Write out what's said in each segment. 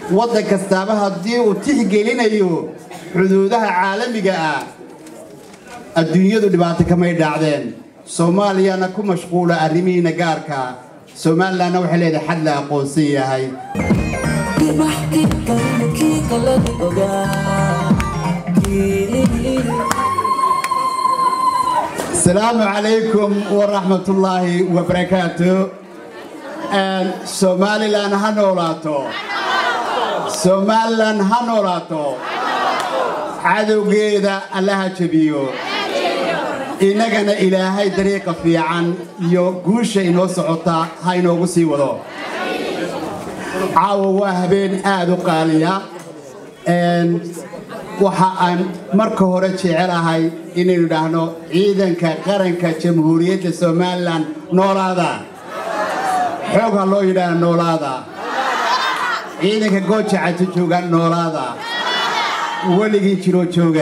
waddan kastaaba haddii uu tixgelinayo xuduudaha caalamiga ah adduunyadu dhibaato kamay dhacdeen soomaaliyana ku mashquula arrimihiina gaarka somalilanna waxay leedahay xad la aqoonsan yahay asalaamu calaykum waraxmatullaahi wabarakaatu somalilan ha noolaato somalilan ha noolaato cadowgeeda allaha jebiyo innagana ilaahay dariiqa fiican iyo guusha inoo socota ha inoogu sii wado caawa waa habeen aad u qaaliya waxa aan marka hore jecelahay inaynu idhaahno ciidanka qaranka jamhuuriyadda somalilan noolaada xoog ha loo yidhaah noolaada ciidanka gooja cato jooga noolaada weligii jiroo jooga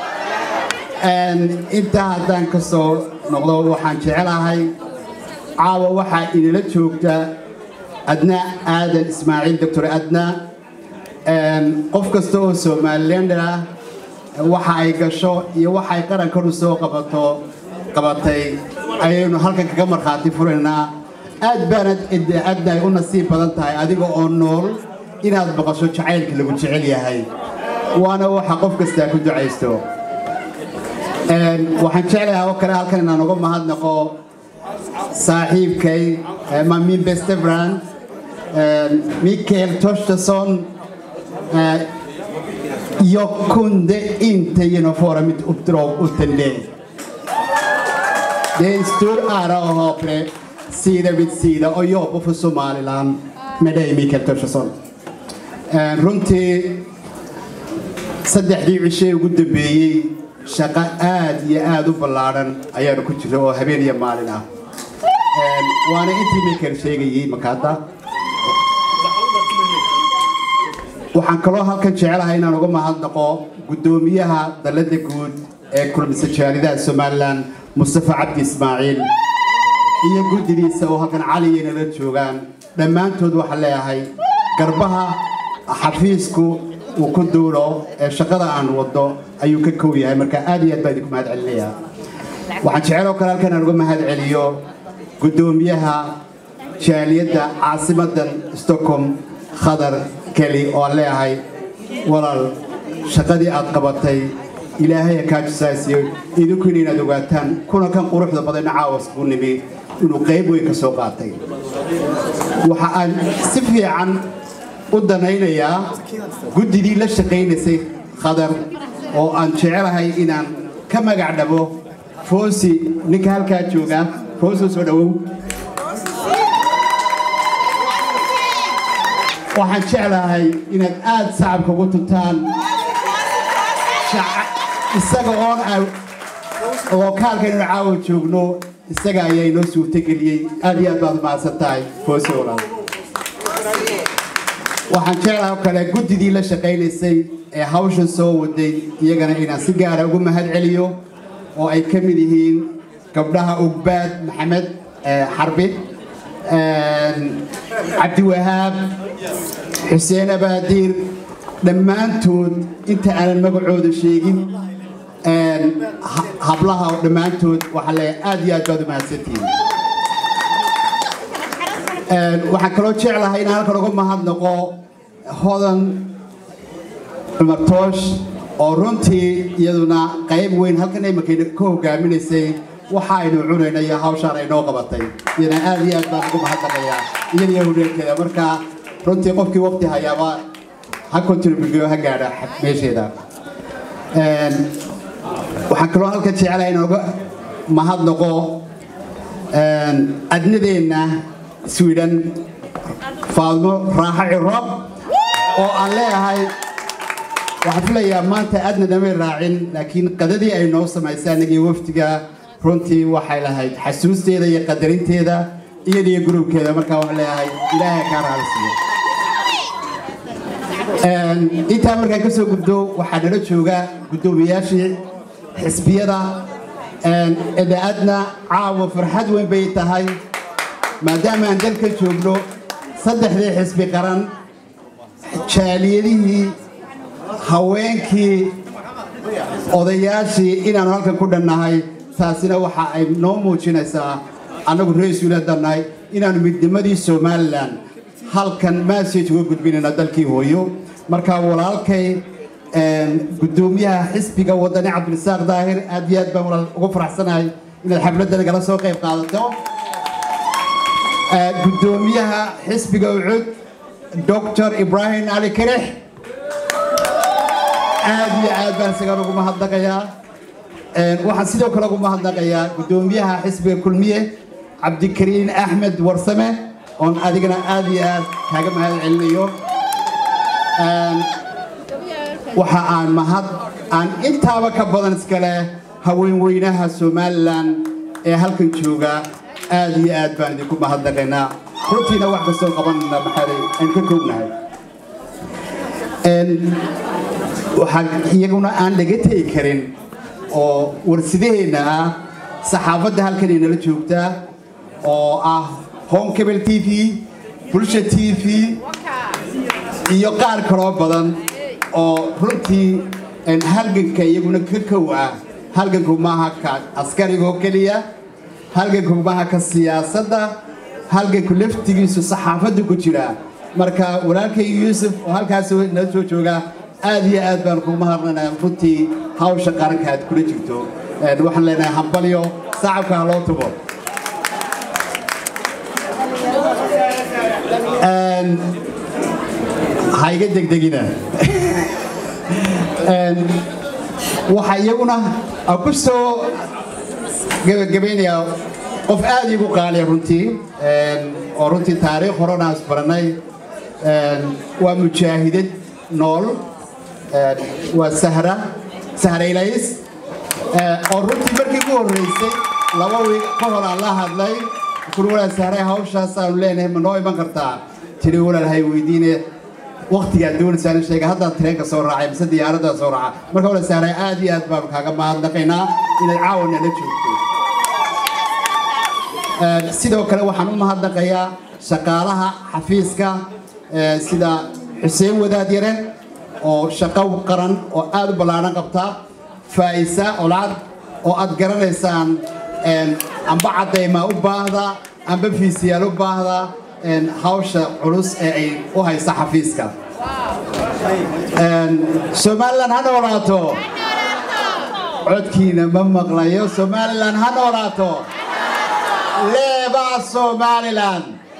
intaa haddaan ka soo noqdo waxaan jecelahay caawa waxaa inala joogta adna aadan ismaaciil doctor adna qof kasta oo somalilander ah waxa ay gasho iyo waxa ay qarankanu soo qabato qabatay ayaynu halkan kaga markhaati furaynaa aad baanad adna ay u nasiib badan tahay adiga oo nool inaad maqasho jacaylka lagu jecel yahay waana waxa qof kastaa ku ducaysto waxaan jeclahay oo kale halkan inaan uga mahadnaqo saaxiibkay mamin bestebran mikael torstason jag kunde inte genomföra mitt uppdrag utan dig. Det är en stor ära att ha dig sida vid sida och jobba för Somaliland med dig Mikael Torstensson. runtii saddexdii cishee ugu dambeeyey shaqo aad iyo aad u ballaadhan ayaanu ku jira oo habeen iyo maalin ah waana intii mikael sheegayey makaada waxaan kaloo halkan jecelahay inaan uga mahadnaqo guddoomiyaha dalladda guud ee kulmisa jaalidaha somalilan mustafa cabdi ismaaciil iyo guddidiisa oo halkan caliya nala joogaan dhammaantood waxaan leeyahay garbaha xafiisku uu ku duulo ee shaqada aan waddo ayuu ka kow yahay marka aad iyo aad baa idinku mahad celinayaa waxaan jeceloo kale halkan aan uga mahad celiyo guddoomiyaha jaaliyadda caasimadan stockholm khadar keli oo aan leeyahay walaal shaqadii aad qabatay ilaahay kaa jisaasiyo idinkuna inaad ogaataan kuna kan quruxda badanna caawas buu nimi inuu qayb weyn ka soo qaatay waxa aan si fiican u danaynayaa guddidii la shaqaynaysay khadar oo aan jecelahay inaan ka magac dhabo foosi ninka halkaa jooga foosi soo dhowow waxaan jeclahay inaad aad sacabka ugu tuntaan isaga oon oo kaalkan inu caawa joogno isaga ayaa inoo suurtageliyey aad iyo aad baad umahadsan tahay foosi walaal waxaan jeclahay oo kale guddidii la shaqaynaysay ee hawshan soo waday iyagana inaan si gaara ugu mahad celiyo oo ay ka mid yihiin gabdhaha ugbaad maxamed xarbi cabdiwahaab xuseen abaadiir dhammaantood inta aanan magacooda sheegin hablaha dhammaantood waxaa leeyahay aad iyo aad baad u mahadsantihiin waxaan kaloo jeclahay inaan halkan uga mahadnaqo hodan cumar toosh oo runtii iyaduna qayb weyn halkan imankay ka hogaaminaysay waxa aynu cunayna iyo hawshaan ay noo qabatay iyana aad iyo aad baan ugu mahadnaqayaa iyada iyo hudheelkeeda marka runtii qofkii waqti hayaaba ha contributeyo ha gaadha meesheeda waxaan kaloo halkan jecelahay inaan uga mahadnaqo adnadeenna sweden faadmo raaxo ciro oo aan leeyahay waxaan filayaa maanta aadna damay raacin laakiin qadadii ay noo samaysay anagii wafdiga runtii waxay lahayd xasuusteeda iyo qadarinteeda iyadiyo gurubkeeda markaa waxaan leeyahay ilaahay kaa raalisiiyo intaa markaan ka soo gudbo waxaa nala jooga guddoomiyaashii xisbiyada edaadna caawa farxad weyn bay tahay maadaama aan dalka joogno saddexdii xisbi qaran jaaliyadihii haweenkii odayaashii inaanu halkan ku dhannahay taasina waxa ay noo muujinaysaa annagu ra-iisuuladan nahay inaanu midnimadii somalilan halkan massage uga gudbinayna dalkii hooyo marka walaalkay gudoomiyaha xisbiga wadani cabdirasaaq daahir aad iyo aad baan walaal ugu faraxsanahay inaad xafladda nagala soo qayb qaadato gudoomiyaha xisbiga ucud dr ibrahim ali karex aad iyo aad baan isagaan ugu mahadnaqayaa waxaan sidoo kale ugu mahadnaqayaa gudoomiyaha xisbiga kulmiye cabdikariin axmed warsame oon adigana aad iyo aad kaaga mahad celinayo waxa aan mahad aan intaaba ka badan iskale haweenweynaha somalilan ee halkan jooga aad iyo aad baan idinku mahadnaqaynaa runtiina wax kastoo qabanna maxaaday aynu ka koognahay waxaa iyaguna aan laga tegi karin oo warsidaheenna ah saxaafadda halkan inala joogtaa oo ah home cable t v bulsha t v iyo qaar kaloo badan oo runtii halganka iyaguna ka kow ah halganku maaha ka askarigoo keliya halganku maaha ka siyaasadda halganku laftigiisu saxaafadda ku jira marka walaalkay yuusuf oo halkaas nala soo jooga aad iyo aad baan kugu mahadnanaa runtii hawsha qaranka aad kula jirto waxaan leenahay hambalyo sacabka ha loo tubo ha iga degdegina waxaa iyaguna ku soo gebagabaynayaa qof aad iigu qaaliya runtii oo runtii taariikh horena isbaranay waa mujaahidad nool waa sahra sahraylays oo runtii markii ugu horreysay laba wiig ka hor aan la hadlay kun walaal sahray hawshaas aanu leenahay ma noo iman kartaa tiri walaal hay weydiine waktigaad doonaysaan sheega haddaan tareenka soo raacay mise diyaaradda soo raaca marka walaal sahray aad iyo aad baanu kaaga mahadnaqaynaa inaad caawana la joogto sidoo kale waxaan u mahadnaqayaa shaqaalaha xafiiska sida xuseen wadaad yare oo shaqo qaran oo aad u ballaaran qabta faa'isa olcad oo aad garanaysaan amba caddaymaa u baahda amba fiisiyaal u baahda hawsha culus ee ay u haysa xafiiska somalilan ha noolaato codkiina ma maqlayo somalilan ha noolaato leeba somalilan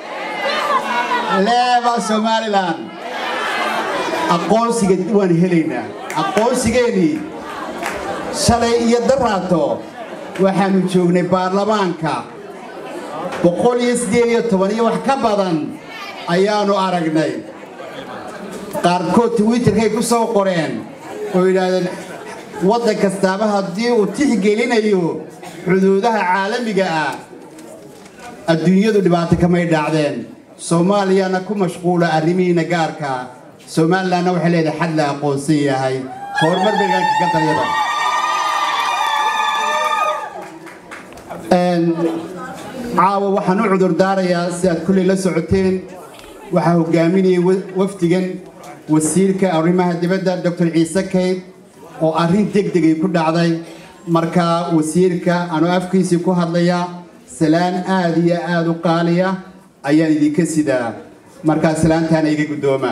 leeba somalilan aqoonsiga waan helaynaa aqoonsigeennii shalay iyo daraato waxaanu joognay baarlamaanka boqol iyo siddeed iyo toban iyo wax ka badan ayaanu aragnay qaarkood twitterkay ku soo qoreen oo yidhaahdeen waddan kastaaba haddii uu tixgelinayo xuduudaha caalamiga ah adduunyadu dhibaato kamay dhacdeen soomaaliyana ku mashquula arrimihiina gaarka somalilanna waxay leedahay xad la aqoonsan yahay horumar beegaanka ka daryada caawa waxaan u cudur daarayaa si aad kulley la socoteen waxaa hogaaminayay wafdigan wasiirka arrimaha dibadda doctor ciise kayd oo arrin degdegay ku dhacday markaa wasiirka anuu afkiisii ku hadlaya salaan aad iyo aad u qaaliya ayaan idinka sidaa markaa salaantaana iga guddooma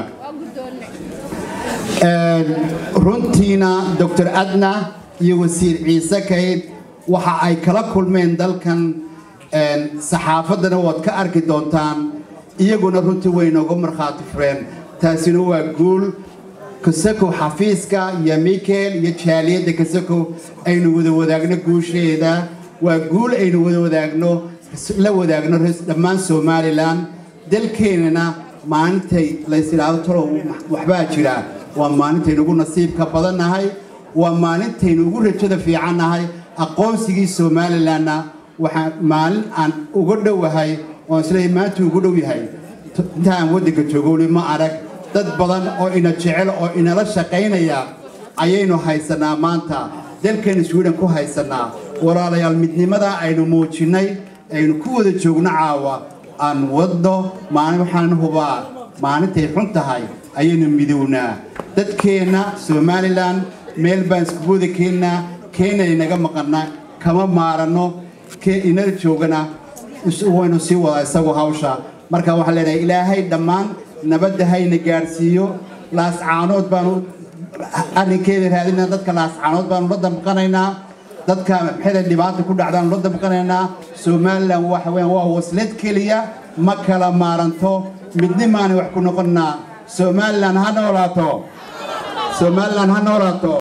runtiina doctor adna iyo wasiir ciise kayd waxa ay kala kulmeen dalkan saxaafaddana waad ka arki doontaan iyaguna runtii way nooga markhaati fureen taasina waa guul kasakow xafiiska iyo mikel iyo jaaliyadda kasakow aynu wada wadaagno guusheeda waa guul aynu wada wadaagno la wadaagno dhammaan somalilan dalkeenana maalintay laysidhaahdo talow waxbaa jira waa maalintaynu ugu nasiibka badannahay waa maalintaynu ugu rajada fiicannahay aqoonsigii somalilanna waxaa maalin aan uga dhowahay oon isleeyahay maanta ugu dhow yahay inta aan waddanka joogo weli ma arag dad badan oo ina jecel oo inala shaqaynaya ayaynu haysanaa maanta dalkeenu sweden ku haysanaa walaalayaal midnimada aynu muujinnay aynu ku wada joogno caawa aan wadno maalin waxaan hubaa maalintay xun tahay ayaynu midownaa dadkeenna somalilan meel baan iskuguwada keennaa kenya inaga maqana kama maaranno inala joogana waynu sii wadaa isagu hawsha marka waxaan leenahay ilaahay dhammaan nabadda hayna gaadhsiiyo laascaanood baanu arrinkeeda raadinaa dadka laascaanood baanu la damqanaynaa dadka maxayda dhibaata ku dhacdaanu la damqanaynaa somalilan waxa weeyaan waa waslad keliya ma kala maaranto midnimaana wax ku noqonnaa somalilan ha noolaato somalilan ha noolaato